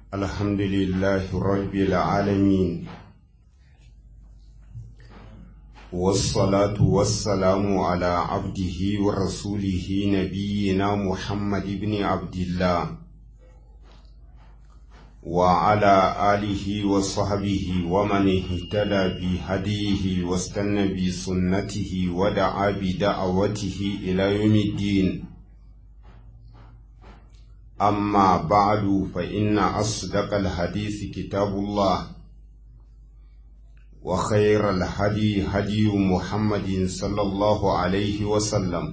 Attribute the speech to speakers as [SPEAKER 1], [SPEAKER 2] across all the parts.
[SPEAKER 1] الحمد لله رب العالمين والصلاة والسلام على عبده ورسوله نبينا محمد بن عبد الله وعلى آله وصحبه ومن اهتدى بهديه واستنى بسنته ودعا بدعوته إلى يوم الدين أما بعد فإن أصدق الحديث كتاب الله وخير الهدي هدي محمد صلى الله عليه وسلم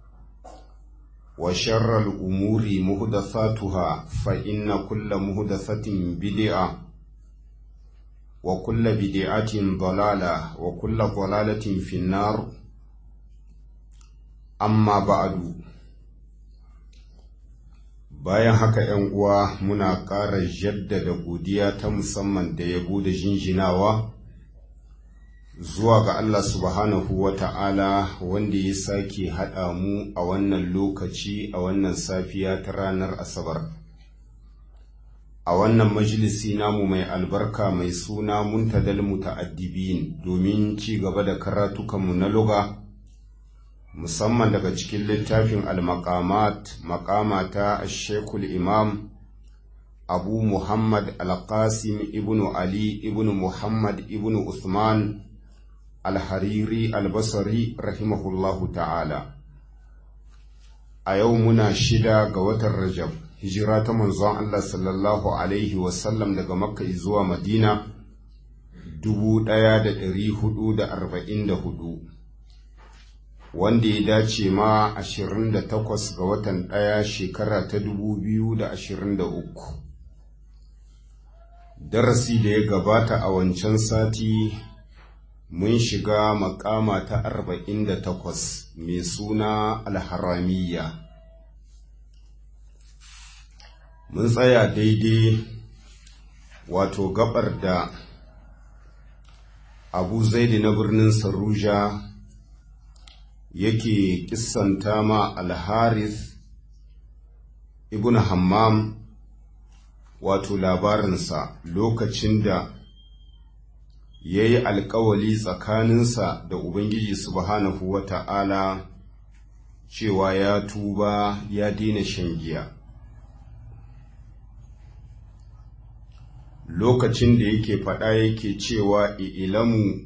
[SPEAKER 1] وشر الأمور مهدثاتها فإن كل مهدثة بدعة وكل بدعة ضلالة وكل ضلالة في النار أما بعد bayan haka ‘yan uwa muna ƙara jaddada godiya ta musamman da yabo da jinjinawa zuwa ga Allah subhanahu wa ta'ala wanda ya sake haɗa mu a wannan lokaci a wannan safiya ta ranar Asabar. A wannan majalisi namu mai albarka mai suna muntadal muta'addibin domin ci gaba da karatukanmu na luga. musamman daga cikin littafin al-maqamat maqamata shekul imam abu muhammad al-qasim ibnu ali ibnu muhammad ibnu usman al-hariri al-basri rahimahullahu ta'ala a yau muna shida ga watan rajab hijira ta manzon allah sallallahu alaihi wasallam daga makka zuwa madina dubu ɗaya da ɗari hudu da arba'in da hudu wanda ya dace ma 28 ga watan ɗaya shekara ta 2023 darasi da ya gabata a wancan sati mun shiga makama ta 48 mai suna alharamiyya mun tsaya daidai wato gabar da abu zaidi na birnin saruja yake kissanta ma alharis ibn hammam wato labarinsa lokacin da ya yi alkawali tsakaninsa da ubangiji subhanahu wa ta'ala cewa ya tuba ya daina shan giya lokacin da yake faɗa yake cewa ilamu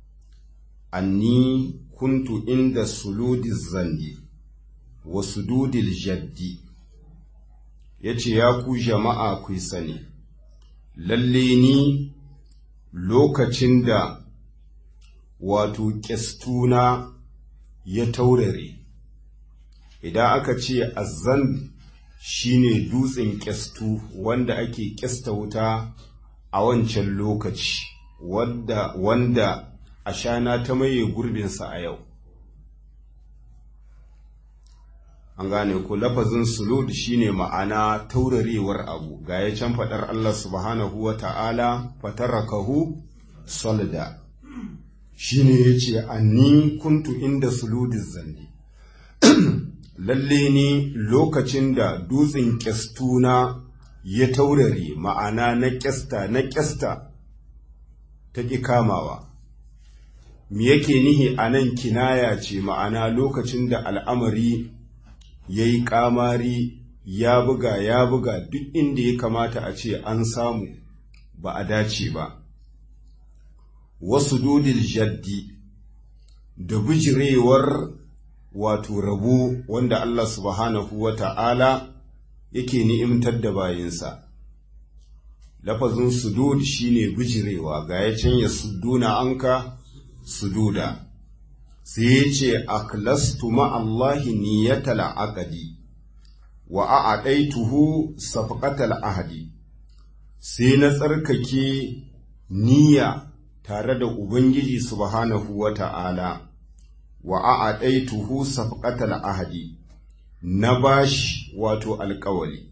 [SPEAKER 1] anni kuntu inda suludi zanni wa sududil jaddi ya ce ya ku jama'a ku sani lalle ni lokacin da wato ƙyastuna ya taurare idan aka ce azan shine dutsen ƙyastu wanda ake ƙyasta wuta a wancan lokaci wanda, wanda ashana ta maye gurbinsa a yau an gane ku lafazin sulud shine ma'ana taurarewar abu ga ya can faɗar Allah subhanahu wa ta'ala fatarakahu solida shine ya ce anni kuntu inda suludin zanne lalle ni lokacin da dutsen kyastuna ya taurare ma'ana na kyasta na kyasta ta ƙi kamawa me yake nihi a nan kinaya ce ma'ana lokacin da al'amari ya yi ƙamari ya buga ya buga duk inda ya kamata a ce an samu ba a dace ba wasu dudil jaddi da bijirewar wato rabo wanda Allah subhanahu wa ta'ala yake ni'imtar da bayinsa lafazin sudud shine bijirewa ga ya can ya suduna anka sududa sai ya ce aklastu ma'allahi niyyatal aqdi wa a'adaituhu safqatal ahdi sai na tsarkake niyya tare da ubangiji subhanahu wata'ala wa a'adaituhu safqatal ahdi na bashi wato alƙawali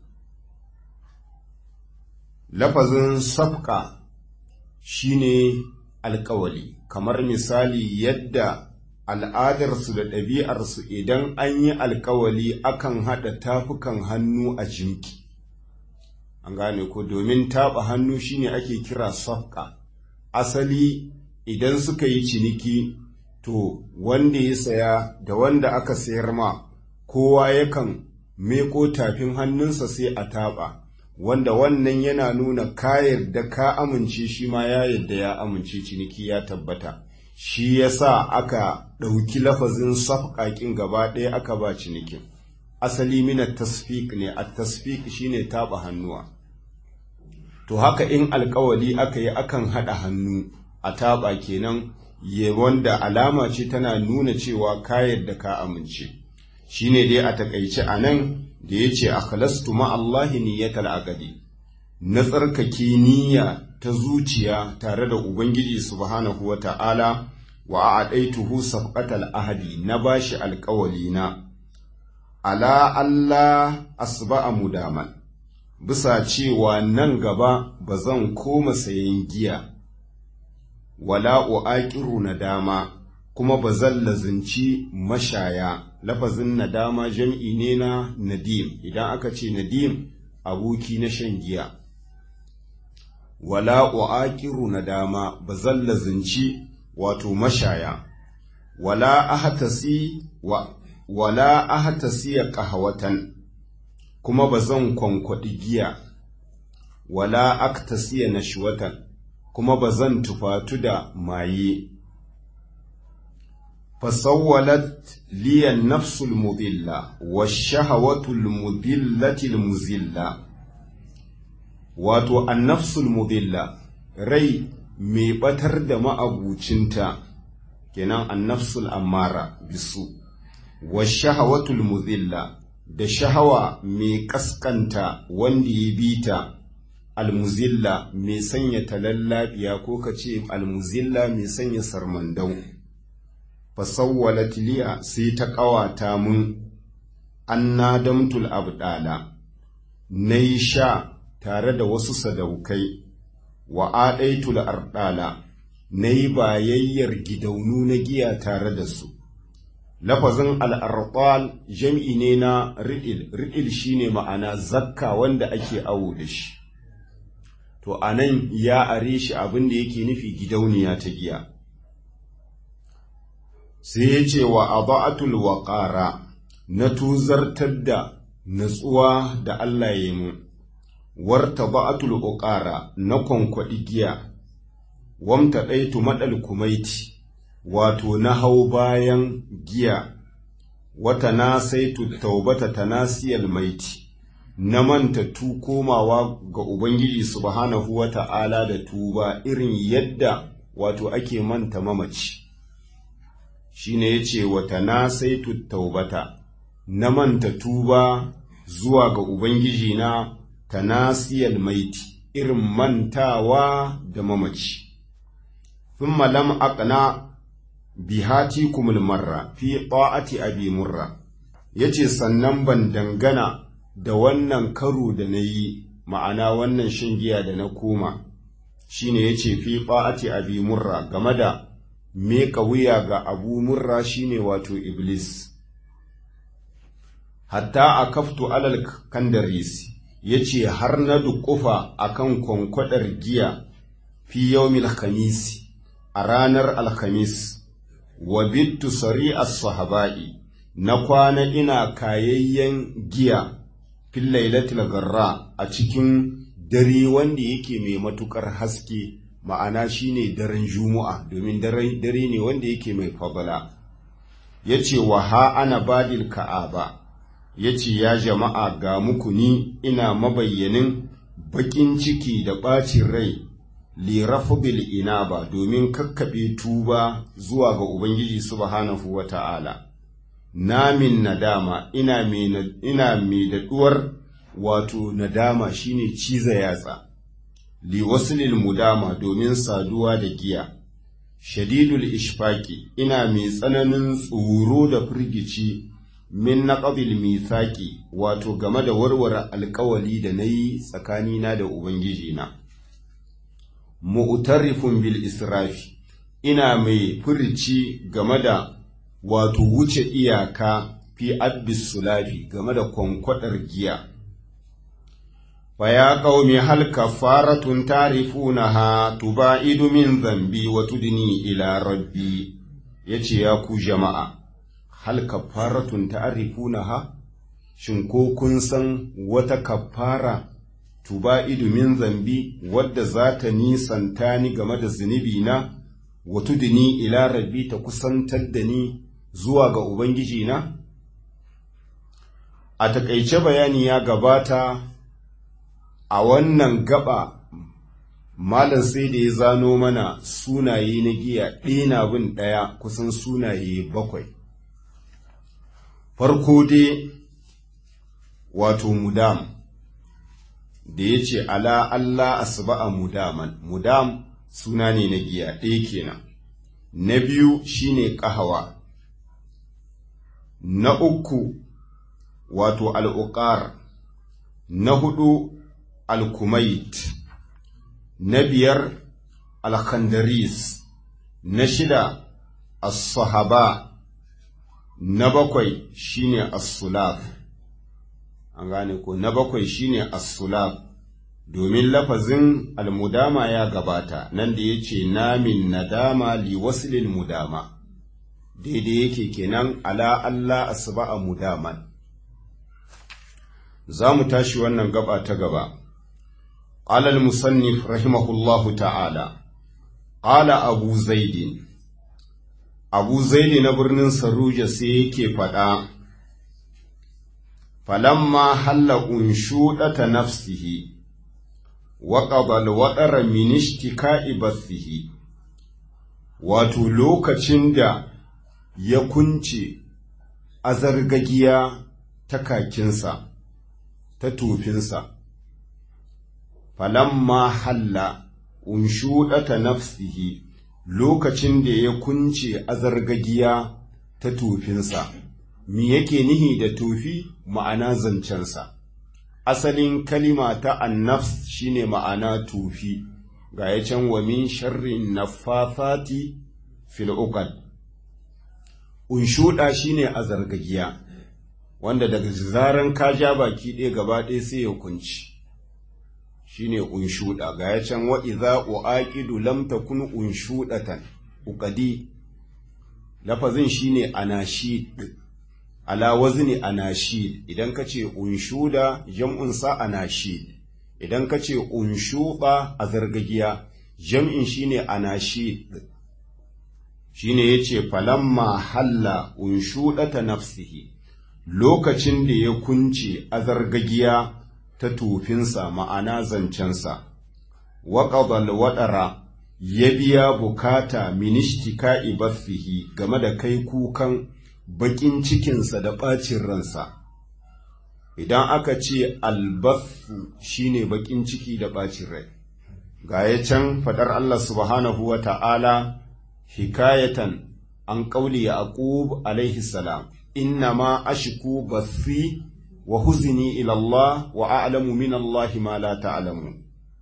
[SPEAKER 1] lafazin safqa shine alƙawali kamar misali yadda al'adarsu da ɗabi'arsu idan an yi alkawali akan haɗa tafukan hannu a jimki an gane ko domin taɓa hannu shine ake kira safka asali idan suka yi ciniki to wanda ya saya da wanda aka sayar ma kowa yakan meko tafin hannunsa sai a taɓa wanda wannan yana nuna ka yarda ka amince shi ma ya yarda ya amince ciniki ya tabbata shi yasa aka ɗauki lafazin safƙaƙin gaba ɗaya aka ba cinikin asali mina tasfik ne a tasfik shine taɓa hannuwa to haka in alkawali aka yi akan haɗa hannu a taɓa kenan ya wanda alama ce tana nuna cewa ka yarda ka amince shine dai a takaice a nan da ya ce akhlastu ma'allahi niyyatal aqdi na tsarkake niyya ta zuciya tare da ubangiji subhanahu wa ta'ala wa a'daituhu safqatal ahadi na bashi alƙawali na ala Allah asba'a mudaman bisa cewa nan gaba ba zan koma sayan giya wala uaqiru nadama kuma ba zan lazinci mashaya lafazin nadama jam'i ne na nadim idan aka ce nadim aboki na shan giya wala uaqiru nadama ba zan lazinci wato mashaya wala ahtasi wa wala ahtasi qahwatan kuma ba zan kwankwaɗi giya wala aktasiya nashwatan kuma ba zan tufatu da maye فسولت لي النفس المضلة والشهوة المضلة المزلة wato annafsul mudilla rai mai batar da ma'abucinta kenan annafsul ammara bisu wa shahawatul muzilla da shahawa mai kaskanta wanda ya bita almuzilla mai sanya talallabiya ko ka ce almuzilla mai sanya sarmandau fasawwalat liya sai ta ƙawata mun an nadamtul abdala na yi sha tare da wasu sadaukai wa aɗaitul ardala na yi bayayyar gidaunu na giya tare da su lafazin al'arɓal jam'i ne na ri'il ri'il shine ma'ana zakka wanda ake awo da shi to a nan ya are shi abin da yake nufi gidauniya ta giya sai ya ce wa aba'atul waƙara na tuzartar da natsuwa da Allah ya mu warta ba'atul uqara na kwankwaɗi giya wamta ɗaitu maɗal kumaiti wato na hau bayan giya wata na saitu taubata tanasiyal maiti na manta tu komawa ga Ubangiji subhanahu wa ta'ala da tuba irin yadda wato ake manta mamaci shi ne ya ce wata na saitu taubata na manta tuba zuwa ga Ubangiji na tanasiyal maiti irin mantawa da mamaci. Thumma lam aqna bihati kumul marra fi ta'ati abi murra yace sannan ban dangana da wannan karo da na yi ma'ana wannan shan giya da na koma shine yace fi ta'ati abi murra game da meka wuya ga abu murra shine wato iblis hatta a kaftu alal kandaris ya ce har na dukufa a kan kwankwadar giya fi yawmil khamisi a ranar alhamis wa bittu sari sahaba'i na kwana ina kayayyen giya fil lailatul garra a cikin dare wanda yake mai matukar haske ma'ana shine daren juma'a domin dare ne wanda yake mai fadala yace wa ha ana badil ka'aba ya ce ya jama'a ga muku ni ina mabayyanin baƙin ciki da ɓacin rai lirafubil ina ba domin kakkaɓe tuba zuwa ga Ubangiji subhanahu wa ta'ala. Namin nadama ina mai daɗuwar wato nadama shine ciza yatsa, liwasilil mudama domin saduwa da giya. Shadidul ishfaki ina mai tsananin tsoro da firgici min na ƙabil mithaki wato game da warware alkawali da na yi tsakanina da Ubangijina. Mu'tarifun bil israfi ina mai furici game da wato wuce iyaka fi abbis sulafi game da kwankwadar giya. فيا قوم هل كفارة تعرفونها تباعد من ذنبي وتدني إلى ربي يتي ياكو جماعة هل كفارة تعرفونها شنكو كنسن وتكفارة تباعد من ذنبي ود ذات نيسان تاني غمد الزنبينا وتدني إلى ربي تكسن تدني زواغ أبنجينا a takaice bayani ya gabata a wannan gaba malam sai da ya zano mana sunaye na giya ɗina bin ɗaya kusan sunaye bakwai farko dai wato mudam da ya ce ala Allah asba'a mudaman mudam suna ne na giya ɗaya kenan na biyu shine ƙahawa na uku wato al'uƙar na hudu alkumait na biyar alkhandaris na shida as-sahaba na bakwai shine as-sulaf an gane ko na bakwai shine as-sulaf domin lafazin almudama ya gabata nan da yace namin nadama li waslil mudama daidai yake kenan ala Allah asba'a mudaman za mu tashi wannan gaba ta gaba قال المصنف رحمه الله تعالى قال أبو زيد أبو زيد نبرن سروج سيكي فدا فلما حل أنشودة نفسه وقضى الوطر من اشتكاء بثه wato lokacin da ya kunce azargagiya ta kakinsa ta tofinsa falamma halla unshuɗata nafsihi lokacin da ya kunce azargagiya ta tofinsa me yake nihi da tofi ma'ana zancensa asalin kalima ta annafs shine ma'ana tofi ga ya can wa min sharrin nafathati fil uqad unshuɗa shine azargagiya wanda daga zaran ka ja baki ɗaya gaba ɗaya sai ya kunci shine unshuda ga ya can wa idza uaqidu lam takun unshudatan uqadi lafazin shine anashid ala wazni anashid idan kace unshuda jam'un sa anashid idan kace unshuba azargagiya jam'in shine anashid shine yace falamma halla unshudata nafsihi lokacin da ya kunce azargagiya ta tufinsa ma'ana zancensa, waƙaɓal waɗara ya biya bukata minishtika ibaffihi game da kai kukan baƙin cikinsa da ɓacin ransa. Idan aka ce albaffu shine baƙin ciki da ɓacin rai, ga ya can faɗar Allah subhanahu wa ta'ala hikayatan an ƙauli Yaqub alaihi salam, inna ma ashiku bathi wa huzini ila Allah wa a'lamu min Allah ma la ta'lamu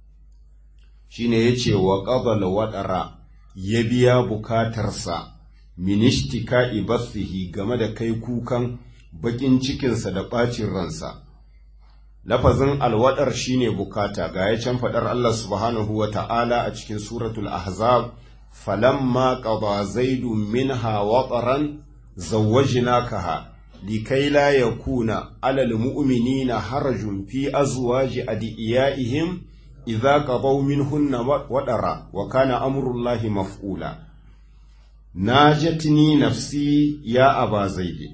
[SPEAKER 1] shine yace wa qabala wadara ya biya bukatarsa min ishtikai bathihi game da kai kukan bakin cikinsa da bacin ransa lafazin alwadar shine bukata ga ya can fadar Allah subhanahu wa ta'ala a cikin suratul ahzab falamma qada zaidu minha wataran zawwajnakaha لكي لا يكون على المؤمنين حرج في أزواج أدئيائهم إذا قضوا منهن ودرا وكان أمر الله مفعولا ناجتني نفسي يا أبا زيد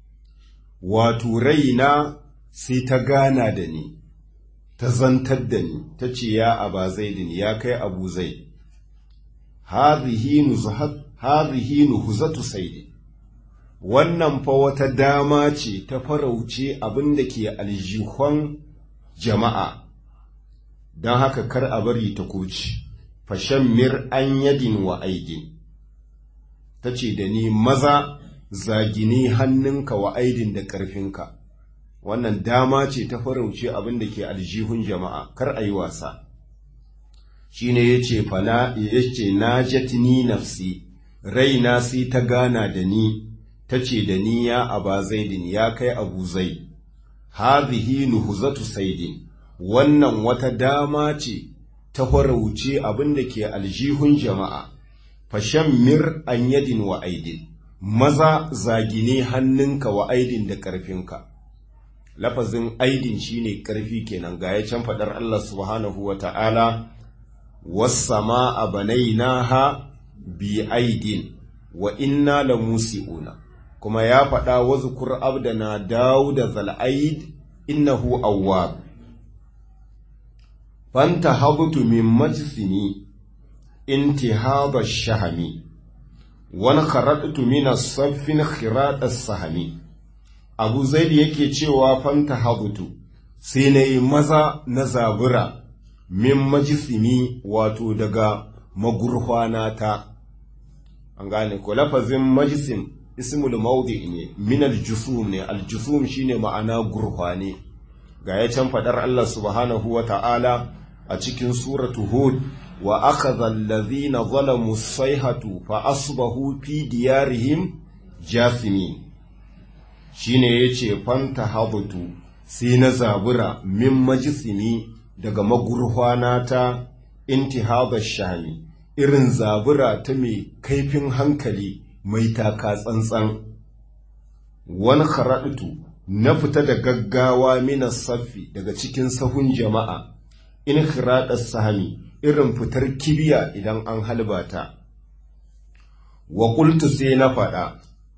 [SPEAKER 1] وترينا سيتغانا دني تزنتدني تشي يا أبا زيد يا كي أبو زيد هذه نزهة هذه نهزة سيدي wannan fa wata dama ce ta farauce abin da ke aljihon jama'a, don haka kar a bari ta koci, fashen mir an yadin wa aidin, ta ce da ni maza zagini hannunka wa aidin da ƙarfinka, wannan dama ce ta farauce abin da ke aljihun jama'a, kar a yi wasa. Shi ne ya ce, Fala, ya ce, na jatini nafsi, raina sai ta gana da ni. ta ce da ni ya aba zaidin ya kai abu zai hadhihi nuhuzatu saidin wannan wata dama ce ta farauce abin da ke aljihun jama'a fashan mir an yadin wa aidin maza zagine hannunka wa aidin da ƙarfinka lafazin aidin shine ƙarfi kenan ga ya can faɗar Allah subhanahu wa ta'ala wasama a banainaha bi aidin wa inna la musi'una kuma ya faɗa wa zukur abdana dawuda zal'aid innahu awwab fanta habtu min majsini intihaba shahami wani kharatu min as-saffin khirat as-sahami abu zaid yake cewa fanta habtu sai nayi maza na zabura min majsini wato daga magurhwana ta an gane ko lafazin majsim ismul mawdi ne min al-jusum ne al-jusum shine ma'ana gurhwane ga ya can fadar Allah subhanahu wa ta'ala a cikin suratu hud wa akhadha alladhina zalamu sayhatu fa asbahu fi diyarihim jathimin shine yace fanta habtu sai na zabura min majsimi daga magurhwana ta intihaba shami irin zabura ta mai kaifin hankali mai taka tsantsan wani kharatu na fita da gaggawa mina saffi daga cikin sahun jama'a in khiraɗar sahami irin fitar kibiya idan an halbata wa qultu sai na faɗa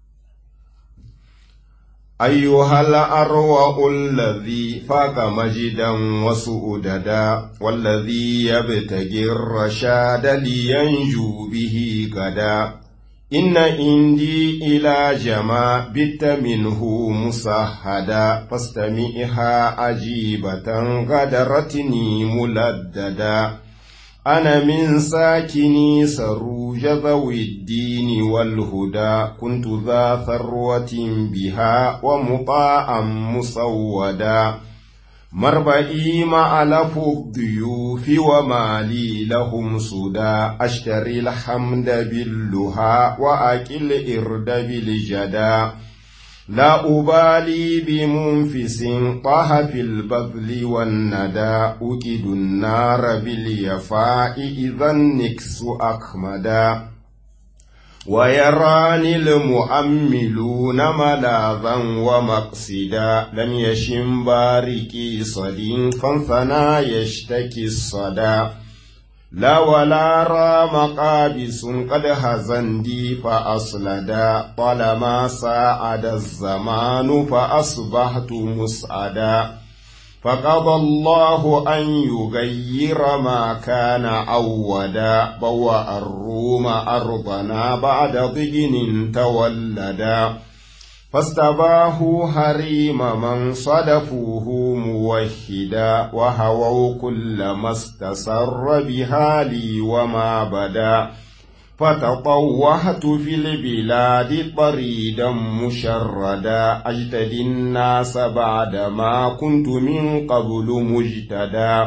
[SPEAKER 1] ayyuhal arwa allazi faqa majidan wasu udada wallazi yabtagi rashada liyanju bihi gada إن إندي إلى جما بت منه مسهدا فاستمعها عجيبة غدرتني ملددا أنا من ساكني سروج ذوي الدين والهدى كنت ذا ثروة بها ومطاعا مسودا مربئي معلف الضيوف ومالي لهم سدى أشتري الحمد باللها وأكل إرد بالجدا لا أبالي بمنفس طه في البذل والندى أكد النار باليفاء إذا النكس أكمدا ويراني المؤملون ملاذا ومقصدا لم يشم باركي صدي فانثنى يشتكي الصدى لا ولا را مقابس قد هزندي فأصلدا طالما ساعد الزمان فأصبحت مسعدا فقضى الله أن يغير ما كان عودا بوأ الروم أرضنا بعد ضجن تولدا فاستباهوا حريم من صدفوه موحدا وهووا كل ما استسر بها لي وما بدا فتطوحت في البلاد طريدا مشردا أجتدي الناس بعدما كنت من قبل مجتدا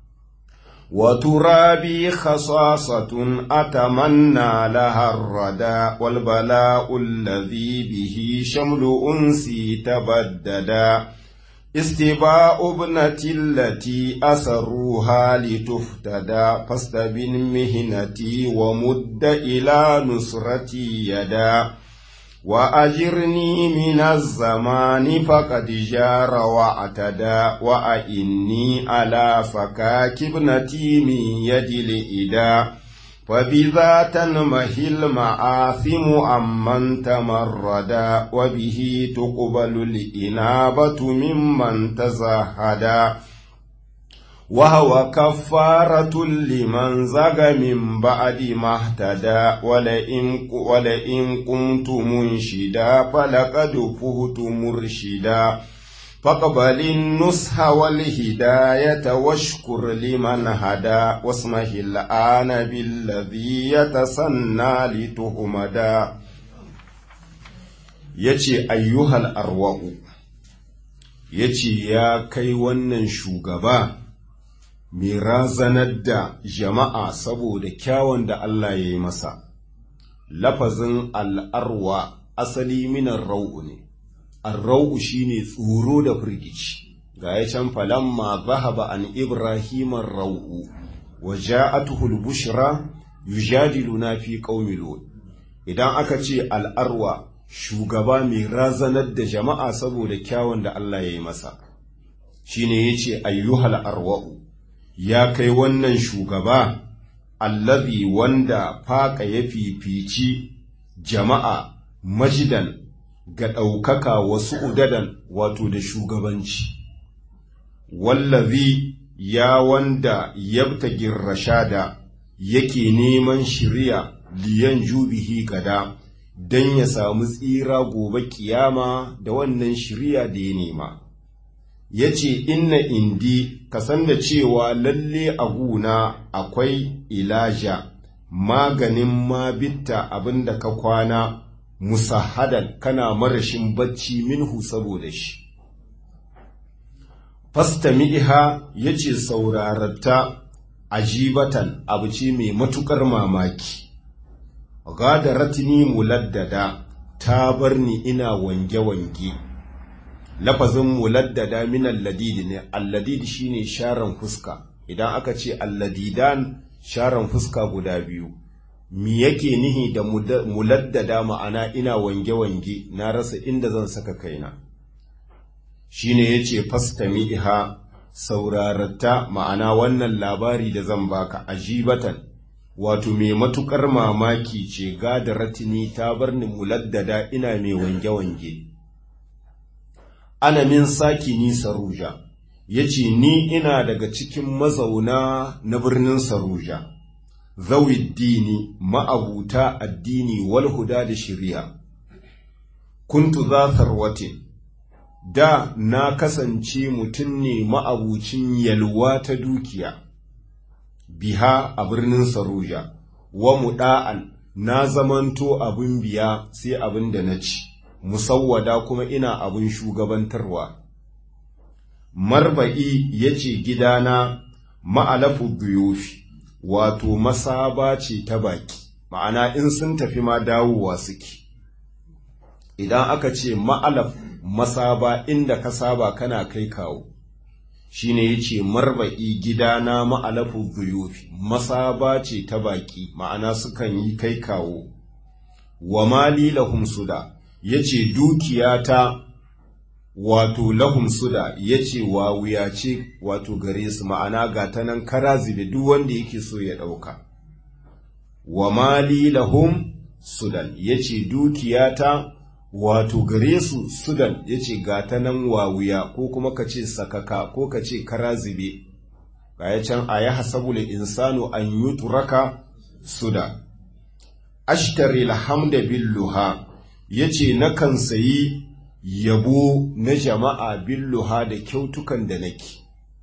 [SPEAKER 1] وترابي خصاصة أتمنى لها الردى والبلاء الذي به شمل أنسي تبددا استباء ابنتي التي أسروها لتفتدى فاستبن مهنتي ومد إلى نصرتي يدا وأجرني من الزمان فقد جار واعتدى وأئني على فكاك ابنتي من يد الإدا فبذا تنمهي المآثم عمن تمردا وبه تقبل الإنابة ممن تزهدا وهو كفارة لمن زغ من بعد ما اهتدى ولئن, ولئن كنت منشدا فلقد فهت مرشدا فاقبل النصح والهداية واشكر لمن هدى واسمه الآن بالذي يتسنى لتهمدا yace ayyuhal arwa'u yace ya kai wannan shugaba mai razanar da jama'a saboda kyawun da Allah ya yi masa lafazin al'arwa asali minan rau'u ne arrau'u shine tsoro da firgici ga ya can falamma zahaba an ibrahiman rau'u wa ja'atuhul bushra yujadiluna fi qaumi lut idan aka ce al'arwa shugaba mai razanar da jama'a saboda kyawun da Allah ya yi masa shine yace ayyuhal arwa'u ya kai wannan shugaba allazi wanda faƙa ya fifici jama'a majidan ga ɗaukaka wasu udadan wato da shugabanci wallazi ya wanda yabtagin rashada yake neman shirya liyan jubihi gada don ya samu tsira gobe kiyama da wannan shirya da ya nema ya ce inna indi ka san da cewa lalle a guna akwai ilaja maganin ma bitta abinda ka kwana musahadan kana marashin bacci minhu saboda shi fastami'iha ya ce saurararta ajibatan abu ce mai matukar mamaki gadaratni muladdada ta bar ni ina wange-wange lafazin muladdada min alladidi ne alladidi shine sharan fuska idan aka ce alladidan sharan fuska guda biyu mi yake nihi da muladdada ma'ana ina wange-wange na rasa inda zan saka kaina shine yace fastami'iha saurarata ma'ana wannan labari da zan baka ajibatan wato mai matukar mamaki ce gadaratini ta bar ni muladdada ina mai wange-wange ana min saki ni saruja ya ce ni ina daga cikin mazauna na birnin saruja dini ma'abuta addini wal huda da shirya kuntu za sarwatin da na kasance mutum ne ma'abucin yalwa ta dukiya biha a birnin saruja wa muɗa'an na zamanto abin biya sai abin da na ci musawwada kuma ina abin shugabantarwa marba'i ya ce gidana ma'alafu biyofi wato masaba ce ta baki ma'ana in sun tafi ma dawowa suke idan aka ce ma'alaf masaba inda ka saba kana kai kawo shine yace marba'i gidana ma'alafu biyofi masaba ce ta baki ma'ana sukan yi kai kawo wa mali lahum suda yace dukiyata wato lahum suda yace wawuya ce wato gare su ma'ana ga ta nan karazi da duk wanda yake so ya ɗauka wa mali lahum sudan yace dukiyata wato gare su sudan yace ga ta nan wawuya ko kuma ka ce sakaka ko ka ce karazibe ga ya can a ya hasabul insanu an yutraka suda ashtari alhamda billuha yace nakan sayi yabo na jama'a billuha da kyautukan da nake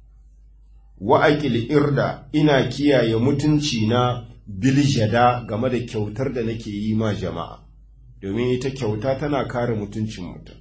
[SPEAKER 1] wa'aƙil irda ina kiyaye mutunci na biljada game da kyautar da nake yi ma jama'a domin ita kyauta tana kare mutuncin mutum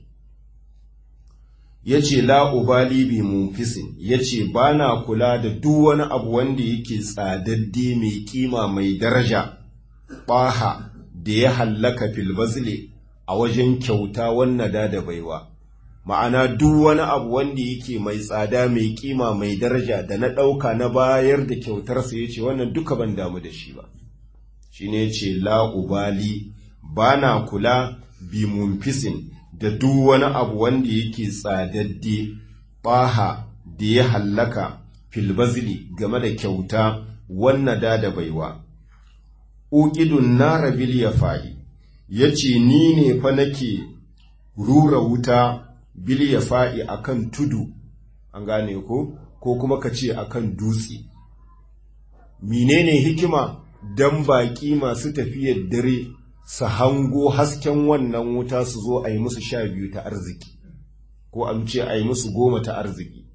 [SPEAKER 1] ya ce la'ubali bi munfisin ya ce ba na kula da duk wani abu wanda yake tsadadde mai kima mai daraja ɓaha da ya hallaka filbazile a wajen kyauta wannan da da baiwa ma'ana duk wani abu wanda yake mai tsada mai kima mai daraja da na ɗauka na bayar da kyautarsa ya ce wannan duka ban damu da shi ba shi ne ce la'ubali ba na kula bi munfisin da duk wani abu wanda yake tsadadde ɓaha da ya hallaka filbazili game da kyauta wannan da da baiwa uƙidun nara bil ya fa'i ya ce ni ne fa nake rura wuta bil ya fa'i a kan tudu an gane ko ko kuma ka ce a kan dutse menene hikima don baƙi masu tafiyar dare su hango hasken wannan wuta su zo a yi musu sha biyu ta arziki ko an ce a yi musu goma ta arziki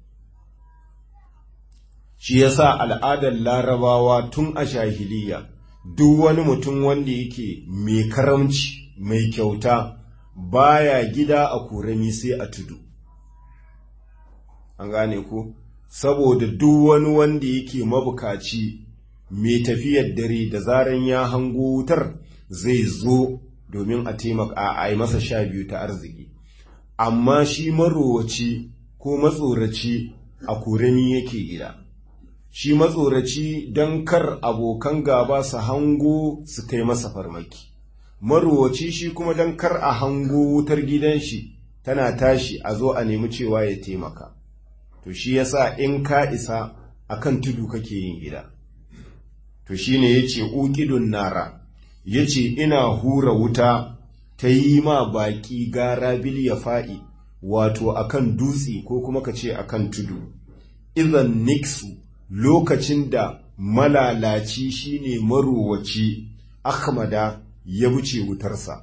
[SPEAKER 1] shi yasa al'adar larabawa tun a shahiliya duk wani mutum wanda yake mai karamci mai kyauta baya gida a kurami sai a tudu an gane ku saboda duk wani wanda yake mabukaci mai tafiyar dare da zaran ya hango wutar zai zo domin a taimaka a yi masa sha biyu ta arziki amma shi marowaci ko matsoraci a kurani yake gida shi matsoraci don kar abokan gaba su hango su kai masa farmaki marowaci shi kuma don kar a hango wutar gidan shi tana tashi a zo a nemi cewa ya taimaka to shi yasa in ka isa akan tudu kake yin gida to shine yace uqidun nara yace ina hura wuta ta yi ma baki gara bil yafa'i wato akan dutse ko kuma kace akan tudu idan niksu lokacin da malalaci shine marowaci ahmada ya buce wutarsa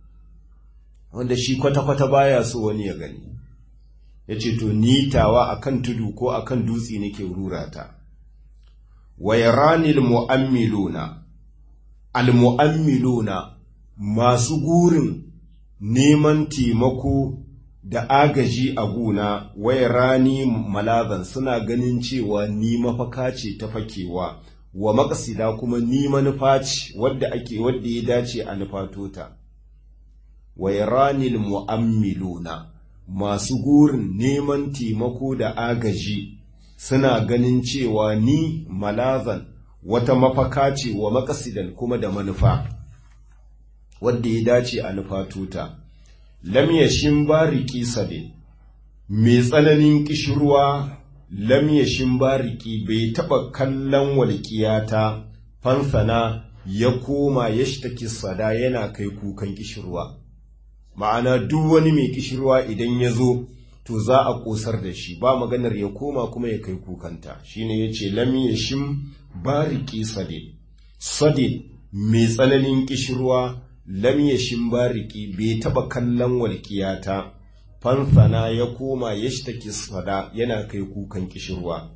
[SPEAKER 1] wanda shi kwata-kwata baya so wani ya gani ya ce to nitawa akan tudu ko akan dutse nake rurata wa yaranil mu'ammiluna al-mu'ammiluna masu gurin neman taimako da agaji a guna waya rani malazan suna ganin cewa ni mafaka ce ta fakewa wa makasida kuma ni manufa ce wadda ake wadda ya dace a nufatota waya ranil mu'ammiluna masu gurin neman taimako da agaji suna ganin cewa ni malazan wata mafaka ce wa makasidan kuma da manufa wadda ya dace a nufatota lam yashin bariki sabe mai tsananin kishirwa lam yashin bariki bai taɓa kallon walƙiyata fansana ya koma ya shtaki sada yana kai kukan kishirwa ma'ana duk wani mai kishirwa idan ya zo to za a ƙosar da shi ba maganar ya koma kuma ya kai kukanta shine ya ce lam yashin bariki sade sade mai tsananin kishirwa lam yashin bariki bai taba kallon walƙiyata fansana ya koma ya shtaki sada yana kai kukan kishirwa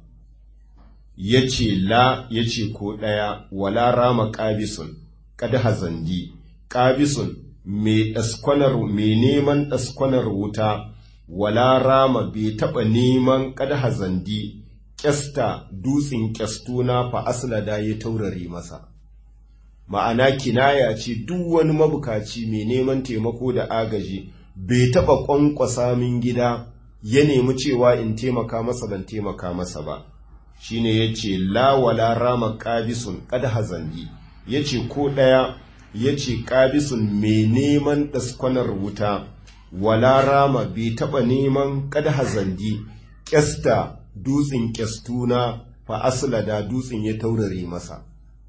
[SPEAKER 1] ya ce la ya ce ko ɗaya wala rama ƙabisun kada hazandi ƙabisun mai ɗaskwanar mai neman ɗaskwanar wuta wala rama bai taɓa neman kada hazandi ƙyasta dutsen ƙyastuna fa aslada ya taurare masa ma'ana kinaya ce duk wani mabukaci mai neman taimako da agaji bai taɓa ƙwanƙwasa min gida ya nemi cewa in taimaka masa ban taimaka masa ba shine ya ce lawala rama ƙabisun ƙada hazandi ya ce ko ɗaya ya ce ƙabisun mai neman ɗaskwanar wuta wala rama bai taɓa neman ƙada hazandi ƙyasta dutsen ƙyastuna fa aslada dutsen ya taurare masa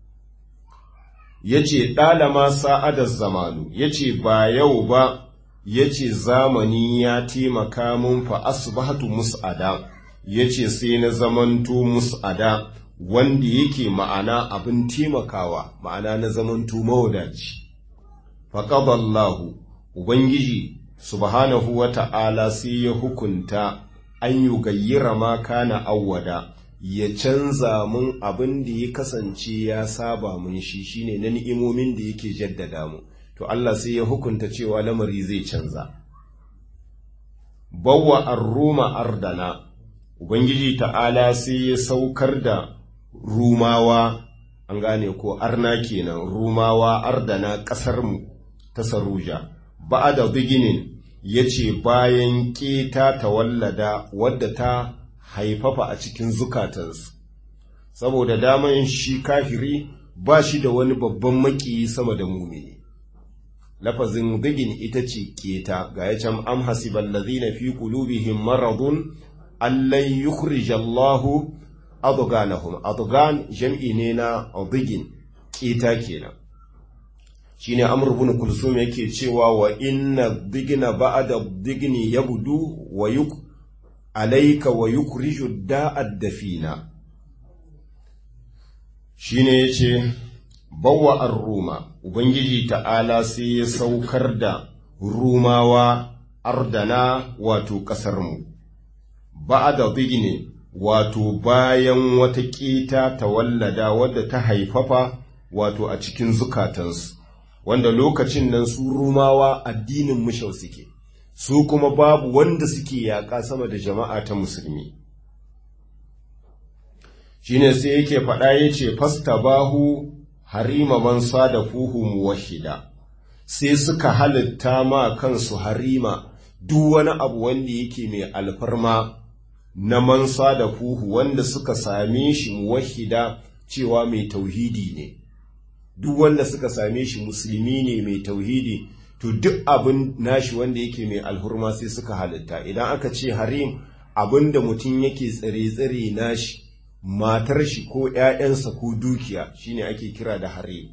[SPEAKER 1] ya ce ɗalama sa'adar zamanu ya ce ba yau ba ya ce zamani ya taimaka mun fa asbahatu mus'ada ya ce sai na zamanto mus'ada wanda yake ma'ana abin taimakawa ma'ana na zamanto mawadaci faƙaballahu ubangiji subhanahu wa ta'ala sai ya hukunta an yi gayyira ma kana awwada ya canza mun abin da ya kasance ya saba mun shi shine na ni'imomin da yake jaddada mu to Allah sai ya hukunta cewa lamari zai canza bawwa ar-ruma ardana ubangiji ta'ala sai ya saukar da rumawa an gane ko arna kenan rumawa ardana kasar mu ta saruja ba'ada biginin yace bayan keta tawallada wadda ta haifafa a cikin zukatansu saboda daman shi kafiri ba shi da wani babban makiyi sama da mumini lafazin bigin ita ce keta ga ya can am hasibal ladhina fi qulubihim maradun allan yukhrijallahu adghanahum adghan jam'i ne na bigin keta kenan shine amr ibn kulsum yake cewa wa inna digna ba'da digni yabdu wa yuk alaika wa yukriju da'ad dafina shine yace bawwa ar-ruma ubangiji ta'ala sai ya saukar da rumawa ardana wato kasar mu ba'da digni wato bayan wata ƙita ta wallada wadda ta haifafa wato a cikin zukatansu wanda lokacin nan su rumawa addinin mushau suke su kuma babu wanda suke yaƙa sama da jama'a ta musulmi shine sai yake faɗa ya ce fasta bahu harima man da fuhu muwahida sai suka halitta ma kansu harima duk wani abu wanda yake mai alfarma na mansa da fuhu wanda suka same shi muwahida cewa mai tauhidi ne duk wanda suka same shi musulmi ne mai tauhidi to duk abin nashi wanda yake mai alhurma sai suka halitta idan aka ce harim abin da mutum yake tsare-tsare nashi matar shi ko ‘ya'yansa ko dukiya shine ake kira da harim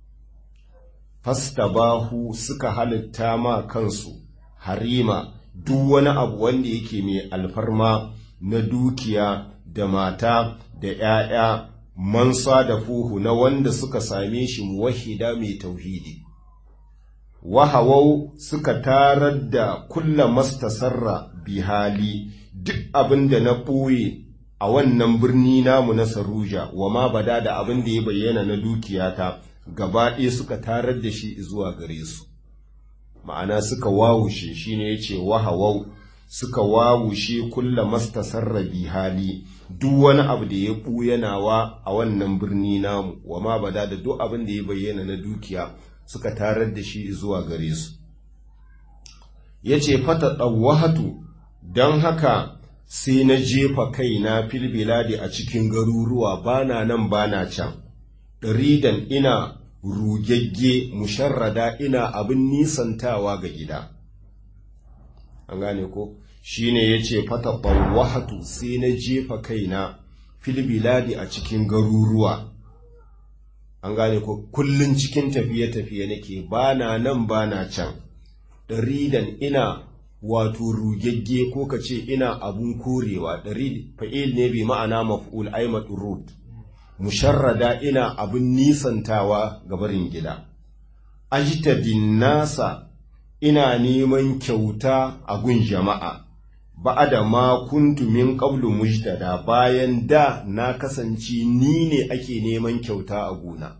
[SPEAKER 1] fastabahu suka halitta ma kansu harima duk wani abu wanda yake mai alfarma na dukiya da mata da ‘ya'ya mansa da fuhu na wanda suka same shi muwahida mai tauhidi wahawau suka tarar da kulla mastasarra bihali duk abin da na ɓoye a wannan birni namu na saruja wa ma bada da abin da ya bayyana na dukiyata gaba ɗaya suka tarar da shi zuwa gare su ma'ana suka wawushe shi ne ya ce wahawau suka wawushe kulla mastasarra bihali duk wani abu da ya ɓuyanawa a wannan birni namu wa ma bada da duk abin da ya bayyana na dukiya suka tarar da shi zuwa gare su ya ce fata ɗauwahatu don haka sai na jefa kaina filbiladi a cikin garuruwa bana nan bana can ɗaridan ina rugegge musharrada ina abin nisantawa ga gida an gane ko shi ne ya ce fata ɗauwahatu sai na jefa kaina filbiladi a cikin garuruwa an gane ko kullun cikin tafiye-tafiye nake bana nan bana can ɗaridan ina wato rugegge ko ka ce ina abun korewa ɗari fa'il ne bi ma'ana maf'ul aimat rud musharrada ina abun nisantawa ga barin gida ajtadin nasa ina neman kyauta a gun jama'a ba'ada ma kuntu min qablu mujtada bayan da na kasance ni ne ake neman kyauta a gona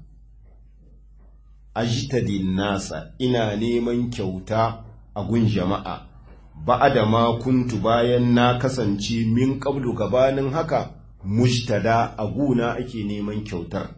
[SPEAKER 1] ajtadin nasa ina neman kyauta a gun jama'a ba'ada ma kuntu bayan na kasance min qablu gabanin haka mujtada a guna ake neman kyautar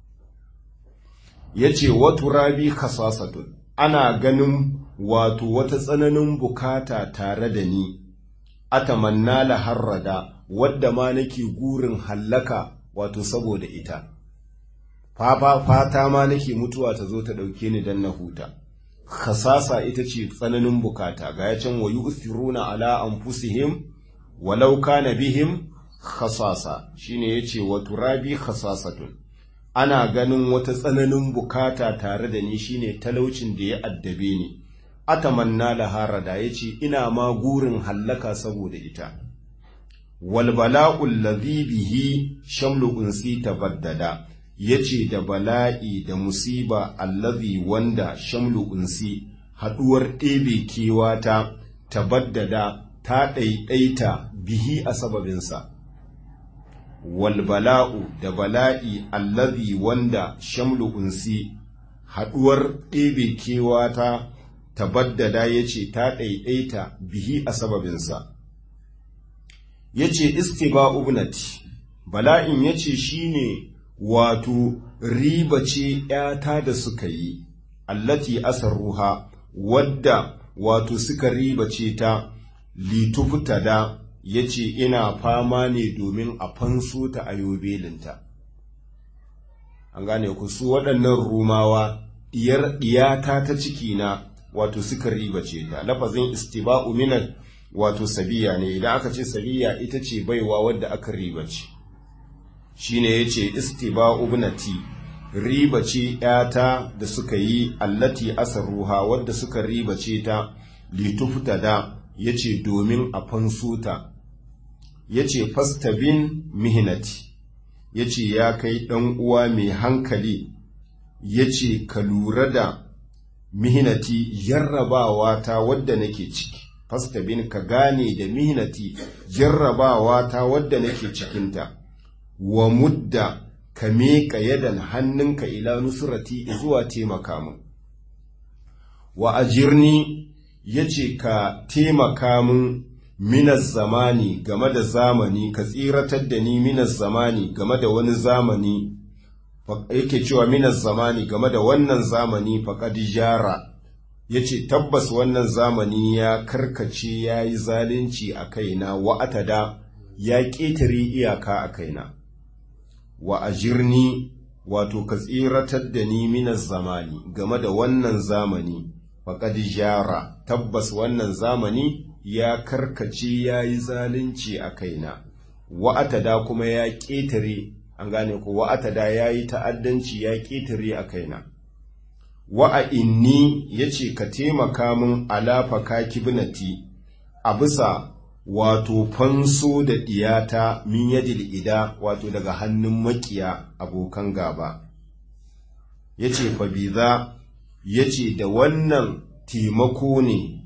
[SPEAKER 1] yace wa turabi khasasatun ana ganin wato wata tsananin bukata tare da ni atamanna la harrada wadda ma nake gurin hallaka wato saboda ita fafa fata ma nake mutuwa ta zo ta dauke ni dan na huta khasasa ita ce tsananin bukata ga ya can wayu usiruna ala anfusihim walau kana bihim khasasa shine yace wa turabi khasasatun ana ganin wata tsananin bukata tare da ni shine talaucin da ya addabe ni atamanna laharada yace ina ma gurin hallaka saboda ita wal bala'ul ladhi bihi shamlu unsi tabaddada yace da bala'i da musiba allazi wanda shamlu unsi haduwar ɗebe kewata tabaddada ta ɗaiɗaita bihi a sababinsa wal bala'u da bala'i allazi wanda shamlu unsi haduwar ɗebe kewata tabaddada yace ta ɗaiɗaita bihi a sababinsa yace istiba ubnati bala'in yace shine wato riba ce ‘yata da suka yi, allati ruha wadda wato suka riba ce ta litufta da ya ce ina fama ne domin a fanso ta a yobelinta. An gane ku su waɗannan rumawa ɗiyar ɗiyata ta cikina wato suka riba ce ta, lafazin istiba'u minan wato sabiya ne, idan aka ce sabiya ita ce baiwa wadda aka riba ce. shine yace istiba ubnati riba ce ‘yata da suka yi allati asaruha wadda suka riba ce ta litufta da ya ce domin a fanso ta ya ce fastabin mihinati ya ce ya kai ɗan uwa mai hankali ya ce ka lura da mihinati jarrabawa ta wadda nake ciki fastabin ka gane da mihinati jarrabawa ta wadda nake cikinta wa mudda ka miƙa yadan hannunka ila nusurati zuwa taimaka min wa ajirni ya ce ka taimaka min minas zamani game da zamani ka tsiratar da ni minas zamani game da wani zamani yake cewa minas zamani game da wannan zamani faƙad jara ya ce tabbas wannan zamani ya karkace ya yi zalunci a kaina wa'atada ya ƙetare iyaka a kaina wa ajirni wato ka tsiratar da ni minas zamani game da wannan zamani faƙad jara tabbas wannan zamani ya karkace ya yi zalunci a kaina wa'atada kuma ya ƙetare an gane ko wa'atada ya yi ta'addanci ya ƙetare a kaina wa'a inni ya ce ka taimaka min alafaka kibnati a bisa wato fanso da ɗiyata min yadil ida wato daga hannun makiya abokan gaba ya ce fabiza ya ce da wannan taimako ne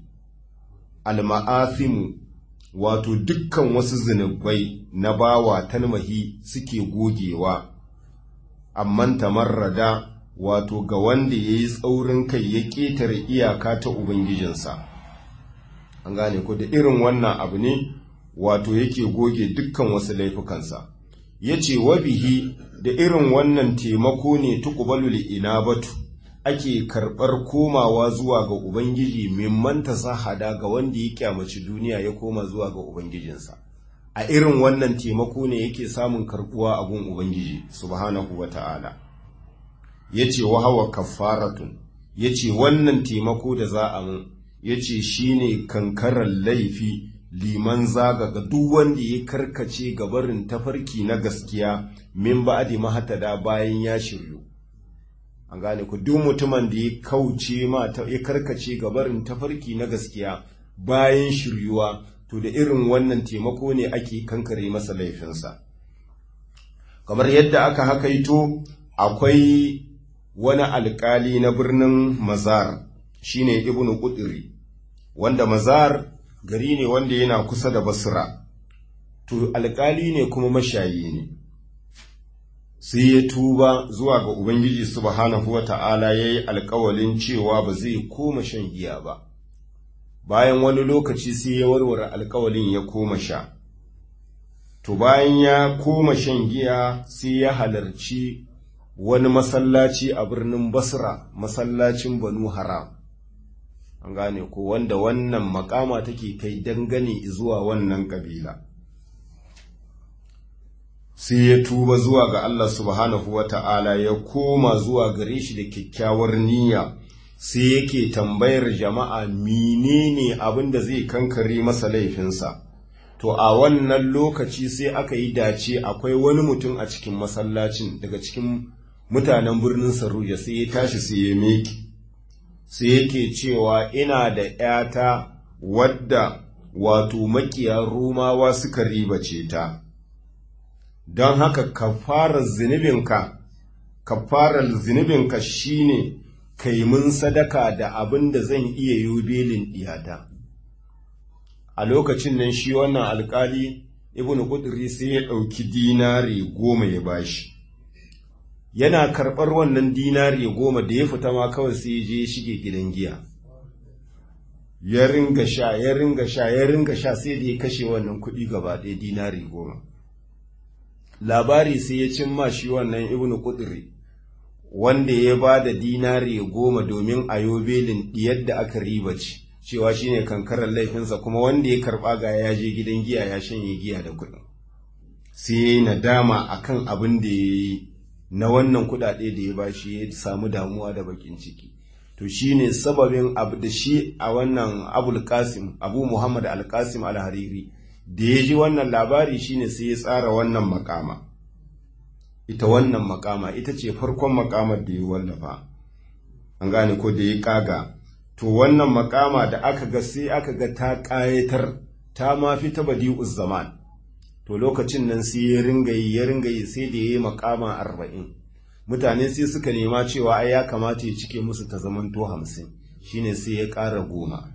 [SPEAKER 1] alma'afimu wato dukkan wasu zunubai na bawa talmahi suke gogewa amman tamarrada wato ga wanda ya yi tsaurin kai ya ƙetare iyaka ta ubangijinsa an gane ko da irin wannan abu ne wato yake goge dukkan wasu laifukansa ya ce wabihi da irin wannan taimako ne tukubalul inabatu ake karɓar komawa zuwa ga ubangiji mimman hada ga wanda ya kyamaci duniya ya koma zuwa ga ubangijinsa a irin wannan taimako ne yake samun karɓuwa a gun ubangiji subhanahu wa ta'ala ya ce wahawa kafaratun ya ce wannan taimako da za a mun ya ce shi ne kankarar laifi liman zaga ga duk wanda ya karkace gabarin tafarki na gaskiya min ba'adi mahatada bayan ya shiryu an gane ku duk mutumin da ya kauce ma ya karkace gabarin tafarki na gaskiya bayan shiryuwa to da irin wannan taimako ne ake kankare masa laifinsa kamar yadda aka hakaito akwai wani alkali na birnin mazar shine ibnu qudri wanda mazar gari ne wanda yana kusa da basra to alkali ne kuma mashayi ne sai ya tuba zuwa ga ubangiji subhanahu wata'ala yayi alkawalin cewa ba zai koma shan giya ba bayan wani lokaci sai ya warware alkawalin ya koma sha to bayan ya koma shan giya sai ya halarci wani masallaci a birnin basra masallacin banu haram an gane ko wanda wannan makama take kai dangane zuwa wannan kabila sai ya tuba zuwa ga Allah subhanahu wa ta'ala ya koma zuwa gare shi da kyakkyawar niyya sai yake tambayar jama'a menene abin da zai kankare masa laifinsa to a wannan lokaci sai aka yi dace akwai wani mutum a cikin masallacin daga cikin mutanen birnin saruja sai ya tashi sai ya meki sai yake cewa ina da ‘yata wadda wato makiya romawa suka ribace ta don haka kafarar zunubinka kafarar zunubinka shine kai mun sadaka da abin da zan iya yi belin iyata a lokacin nan shi wannan alkali ibn qudri sai ya ɗauki dinari goma ya bashi yana karɓar wannan dinari goma da ya fita ma kawai sai je ya shige gidan giya ya ringa sha ya ringa sha ya ringa sha sai da ya kashe wannan kuɗi gaba ɗaya dinari goma labari sai ya cimma shi wannan ibnu qudri wanda ya ba da dinari goma domin a belin diyar da aka riba ce cewa shine kankarar laifinsa kuma wanda ya karɓa ga ya je gidan giya ya shanye giya da kuɗin sai ya yi nadama akan abin da ya yi na wannan kuɗaɗe da ya bashi ya samu damuwa da bakin ciki to shine sababin abu da shi a wannan abul qasim abu muhammad al qasim al hariri da ya ji wannan labari shine sai ya tsara wannan makama ita wannan makama ita ce farkon makamar da ya wallafa an gane ko da ya kaga to wannan makama da aka ga sai aka ga ta ƙayatar ta ma fi ta badi'uz zaman to lokacin nan sai ya ringa yi ya ringa yi sai da ya yi makama arba'in mutane sai suka nema cewa ai ya kamata ya cike musu ta zamanto hamsin shine sai ya ƙara goma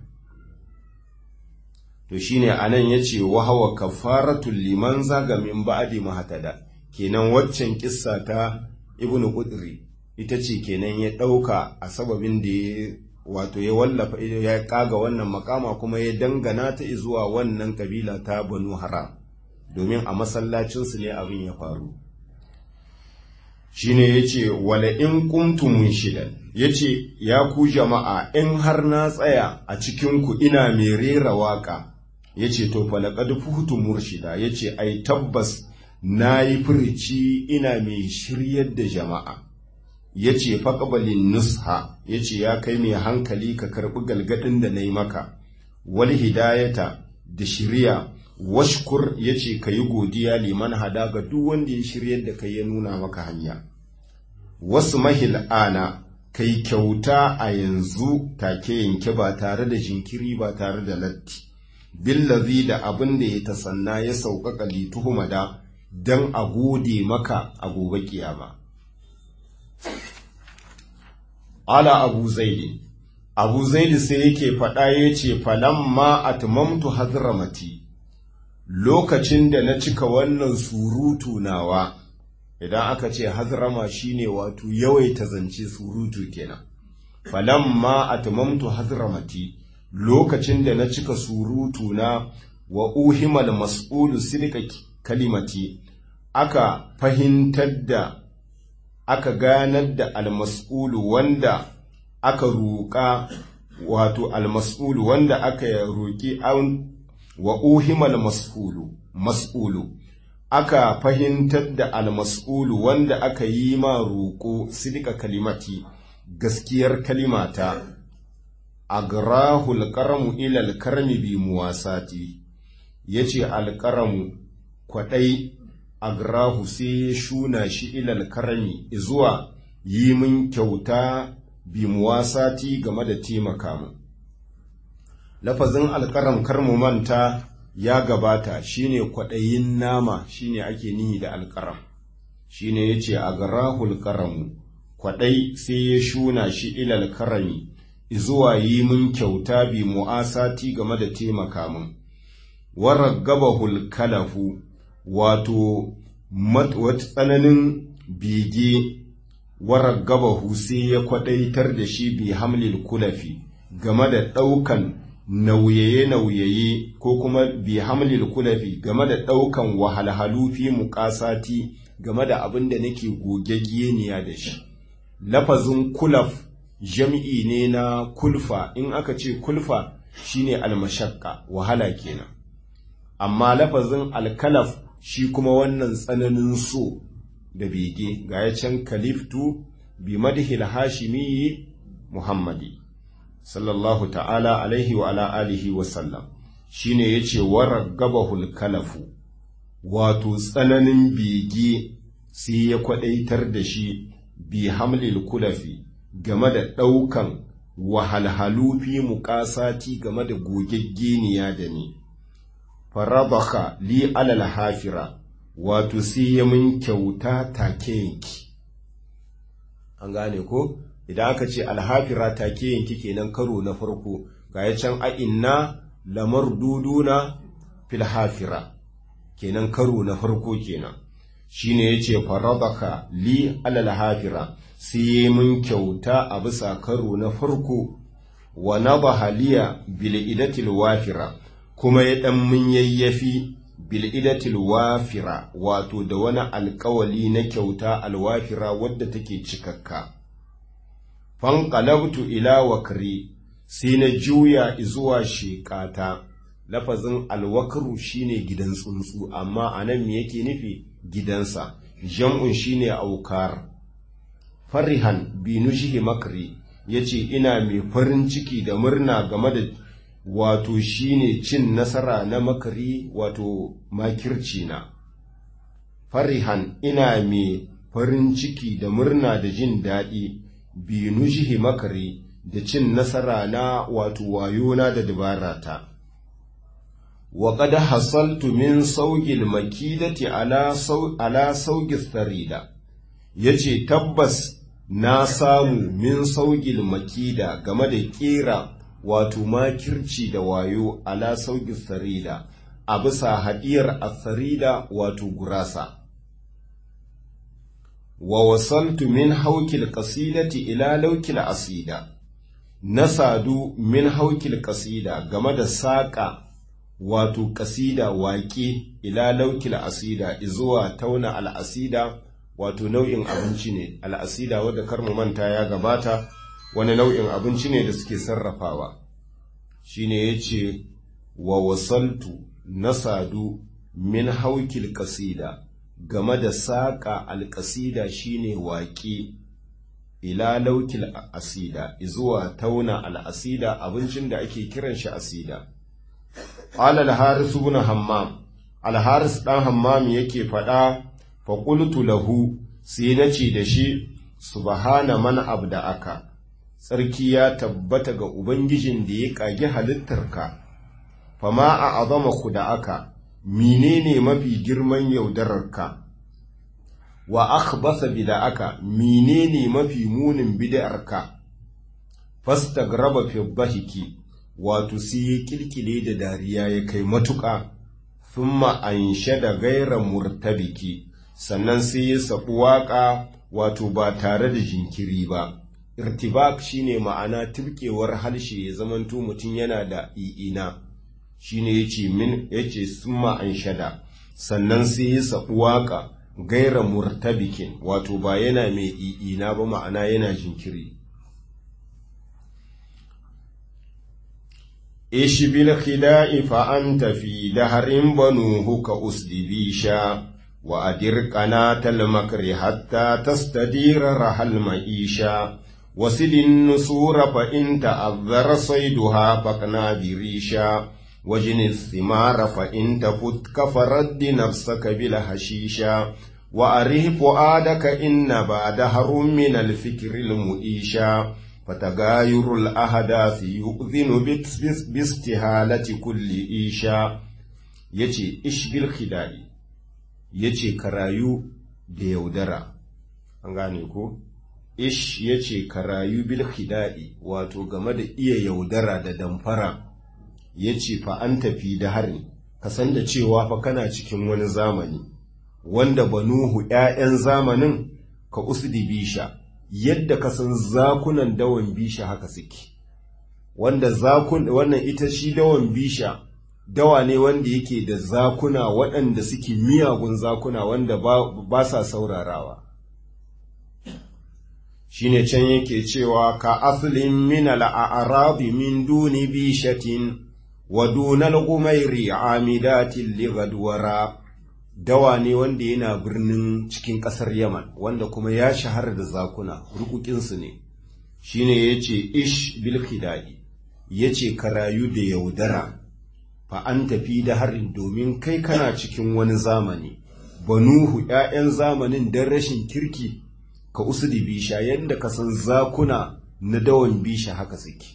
[SPEAKER 1] to shine anan ya ce wahawa kafaratul liman zaga min ba'di mahatada kenan waccan kissa ta ibnu qudri ita ce kenan ya ɗauka a sababin da ya wato ya wallafa ya kaga wannan makama kuma ya dangana ta zuwa wannan kabila ta banu haram domin a masallacinsu ne abin ya faru shine yace wala in qumtum shidan yace ya ku jama'a in har na tsaya a cikin ku ina mai rera waka yace to falaqad fuhtu murshida yace ai tabbas nayi furici ina mai shiryar da jama'a yace faqbalin nusha yace ya kai mai hankali ka karbi galgadin da nayi maka wal hidayata da shiriya washkur yace kayi godiya liman hada ga duk wanda ya shiryar da kai ya nuna maka hanya wasu mahil ana kai kyauta a yanzu take yanke ba tare da jinkiri ba tare da latti billazi da abin da ya tasanna ya sauƙaƙa lituhumada don a gode maka a gobe kiyama ala abu zaidi abu zaidi sai yake faɗa ya ce falamma atmamtu hazramati lokacin da na cika wannan surutu nawa idan aka ce hazrama shine wato yawaita zance surutu kenan falamma atmamtu hazramati lokacin da na cika surutu na wa uhimal mas'ulu sidqa kalimati aka fahimtar da aka ganar da almas'ulu wanda aka roƙa wato almas'ulu wanda aka roƙi an wa uhimal mas'ulu mas'ulu aka fahimtar da almas'ulu wanda aka yi ma roƙo sidika kalimati gaskiyar kalimata agrahu alqaramu ila alkarmi bi muwasati yace alqaramu kwadai agrahu sai ya shuna shi ila alkarmi zuwa yi min kyauta bi muwasati game da taimaka mu lafazin alƙaram karmu manta ya gabata shine kwaɗayin nama shine ake nihi da alƙaram shine yace agrahul karamu kwaɗai sai ya shuna shi ilal karami zuwa yi min kyauta bi mu'asati game da taimaka min waragabahul kalafu wato tsananin bege waragabahu sai ya kwaɗaitar da shi bi hamlil kulafi game da ɗaukan nauyaye-nauyaye ko kuma bi hamlil kulafi game da ɗaukan wahalhalu fi muƙasati game da abin da nake gogaggeniya da shi lafazin kulaf jam'i ne na kulfa in aka ce kulfa shine almashakka wahala kenan amma lafazin alkalaf shi kuma wannan tsananin so da bege ga ya can kaliftu bi madhil hashimi muhammadi sallallahu ta'ala alaihi wa ala alihi wa sallam shine yace waragabahul kalafu wato tsananin bege sai ya kwadaitar da shi bi hamlil kulafi game da ɗaukan wahalhalu fi muƙasati game da gogaggeniya da ni farabaka li alal hafira wato sai ya mun kyauta take yanki an gane ko idan aka ce alhafira take yanki kenan karo na farko ga ya can a inna lamar duduna fil hafira kenan karo na farko kenan shine yace faradaka li alal hafira sai mun kyauta a bisa karo na farko wa nabaha liya bil idatil wafira kuma ya dan mun yayyafi bil idatil wafira wato da wani alkawali na kyauta alwafira wadda take cikakka fanqalabtu ila wakri sai na juya zuwa shekata lafazin alwakru shine gidan tsuntsu amma anan me yake nufi gidansa jam'un shine aukar farihan bi nushihi makri yace ina mai farin ciki da murna game da wato shine cin nasara na makari wato makirci na farihan ina mai farin ciki da murna da jin daɗi bi nushihi makari da cin nasara na wato wayona da dabarata wa qad hasaltu min sawqil makidati ala saw ala sawqis sarida yace tabbas na samu min sawqil makida game da kera wato makirci da wayo ala sawqis sarida a bisa hadiyar asarida wato gurasa wa wasaltu min haukil qasidati ila laukil asida na sadu min haukil kasida game da saƙa wato kasida waƙe ila laukil asida zuwa tauna al'asida wato nau'in abinci ne al'asida wadda kar mu manta ya gabata wani nau'in abinci ne da suke sarrafawa shine yace wa wasaltu na sadu min haukil kasida game da saƙa alƙasida shine waƙe ila laukil asida zuwa tauna al'asida abincin da ake kiran shi asida qala al-haris ibn hammam al-haris dan hammam yake faɗa fa qultu lahu sai nace da shi subhana man abda'aka tsarki ya tabbata ga ubangijin da ya kage halittarka fama a azama ku da aka menene mafi girman yaudararka wa akhbasa bida'aka menene mafi munin bid'arka fastagraba fi dhahiki wato sai ya kilkile da dariya ya kai matuƙa thumma anshada gaira murtabiki sannan sai ya sabu waƙa wato ba tare da jinkiri ba irtibak shine ma'ana tibkewar harshe ya zamanto mutum yana da i'ina shine yace min yace summa anshada sannan sai ya sabu waƙa gaira murtabikin wato ba yana mai i'ina ba ma'ana yana jinkiri ishi bil khida'i fa anta fi daharin banuhu ka usdibisha wa adir qanatal makri hatta tastadira rahal ma'isha وسل النسور فإن تأذر صيدها فقنا بريشا وجن الثمار فإن تفت فرد نفسك بالهشيشا وأره فؤادك إن بعد هر من الفكر المؤيشا فتغاير الأحداث يؤذن باستهالة كل إيشا يجي إش بالخداع يجي كرايو ديودرا أنغانيكو ish ya ce ka rayu bil khida'i wato game da iya yaudara da damfara ya ce fa an tafi da harin ka san da cewa fa kana cikin wani zamani wanda banuhu ‘ya'yan zamanin ka usdi bisha yadda ka san zakunan dawan bisha haka suke wanda zakun wannan ita shi dawan bisha dawa ne wanda yake da zakuna waɗanda suke miyagun zakuna wanda ba sa saurarawa shine can yake cewa ka aslin min al'arabi min duni bishatin wa dunal gumairi amidatin ligadwara dawa ne wanda yana birnin cikin ƙasar yaman wanda kuma ya shahara da zakuna rukukinsu ne shine ya ce ish bil khidai ya ce ka rayu da yaudara fa an tafi da harin domin kai kana cikin wani zamani banuhu ‘ya'yan zamanin don rashin kirki ka usudi bisha yadda ka san zakuna na dawan bisha haka suke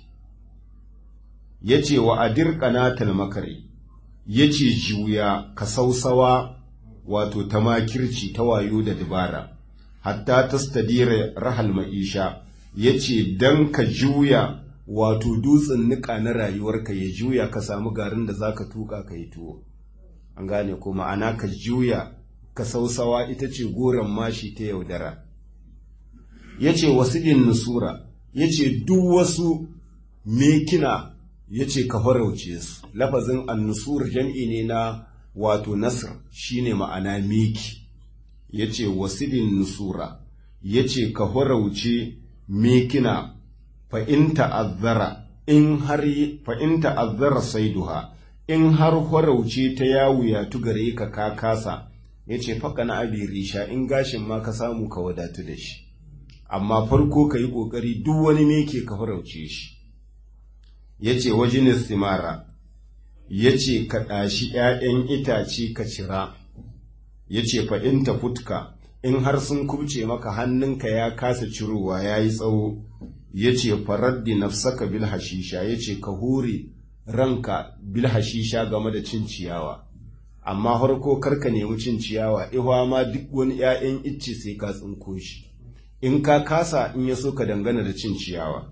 [SPEAKER 1] ya ce wa adir ƙanatal makare ya ce juya ka sausawa wato ta makirci ta wayo da dabara hatta ta stadira rahal ma'isha ya ce don ka juya wato dutsen niƙa na rayuwarka ya juya ka samu garin da za ka tuƙa ka yi tuwo an gane ko ma'ana ka juya ka sausawa ita ce goron mashi ta yaudara ya ce wasilin nusura ya ce duk wasu mekina ya ce ka farauce su lafazin annusur jam'i ne na wato nasr shine ma'ana meki ya ce wasilin nusura ya ce ka farauce mekina fa'in ta'azzara in har fa'in ta'azzara saiduha in har farauce ta yawuya tu gare ka ka kasa ya ce faka na abi risha in gashin ma ka samu ka wadatu da shi amma farko ka yi ƙoƙari duk wani me ke ka farauce shi ya ce wajen istimara ya ce ka ɗashi ‘ya'yan itace ka cira ya ce fa'in ta futka in har sun kubce maka hannunka ya kasa cirowa ya yi tsawo ya ce faraddi nafsaka bil hashisha ya ce ka hure ranka bil hashisha game da cin ciyawa amma farko karka nemi cin ciyawa ihwa ma duk wani ‘ya'yan icce sai ka tsinko shi in ka kasa in ya so ka dangana da cin ciyawa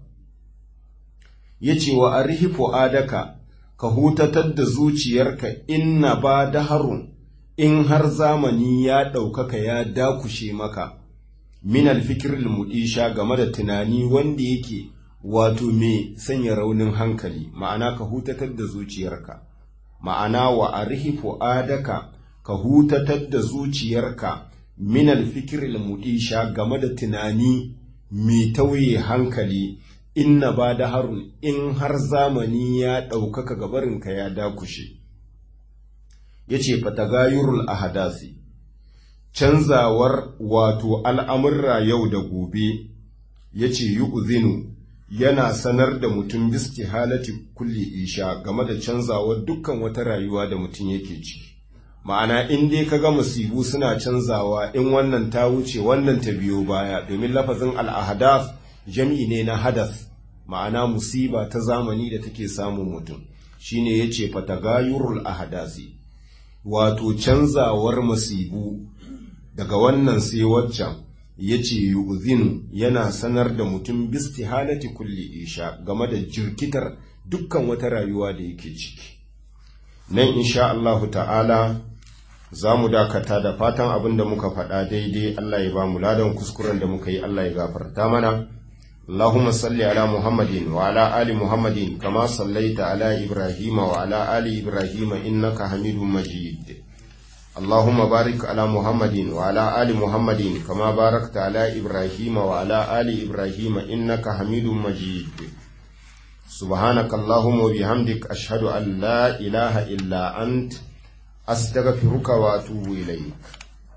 [SPEAKER 1] ya ce wa arihi fu'adaka ka hutatar da zuciyarka inna ba da harun in har zamani ya ɗaukaka ya dakushe maka min alfikiril mu'isha game da tunani wanda yake wato mai sanya raunin hankali ma'ana ka hutatar da zuciyarka ma'ana wa arihi fu'adaka ka hutatar da zuciyarka min al-fikr al-mudisha game da tunani mai tauye hankali inna ba da harun in har zamani ya ɗaukaka gabarinka ya dakushe ya ce fatagayurul ahadasi canzawar wato al'amurra yau da gobe ya ce yi uzinu yana sanar da mutum biski halatti kulli isha game da canzawar dukkan wata rayuwa da mutum yake ciki ma'ana in dai ka ga musibu suna canzawa in wannan ta wuce wannan ta biyo baya domin lafazin al'ahadas jam'i ne na hadas ma'ana musiba ta zamani da take samun mutum shine yace fatagayurul ahadasi wato canzawar masibu daga wannan sai waccan yace yu'zinu yana sanar da mutum bistihalati kulli isha game da jirkitar dukkan wata rayuwa da yake ciki nan insha Allahu ta'ala za mu dakata da fatan abin da muka faɗa daidai Allah ya ba mu ladan kuskuren da muka yi Allah ya gafarta mana اللهم صل على محمد وعلى آل محمد كما صليت على إبراهيم وعلى آل إبراهيم إنك حميد مجيد اللهم بارك على محمد وعلى آل محمد كما باركت على إبراهيم وعلى آل إبراهيم إنك حميد مجيد سبحانك اللهم وبحمدك أشهد أن لا إله إلا أنت أستغفرك وأتوب إليك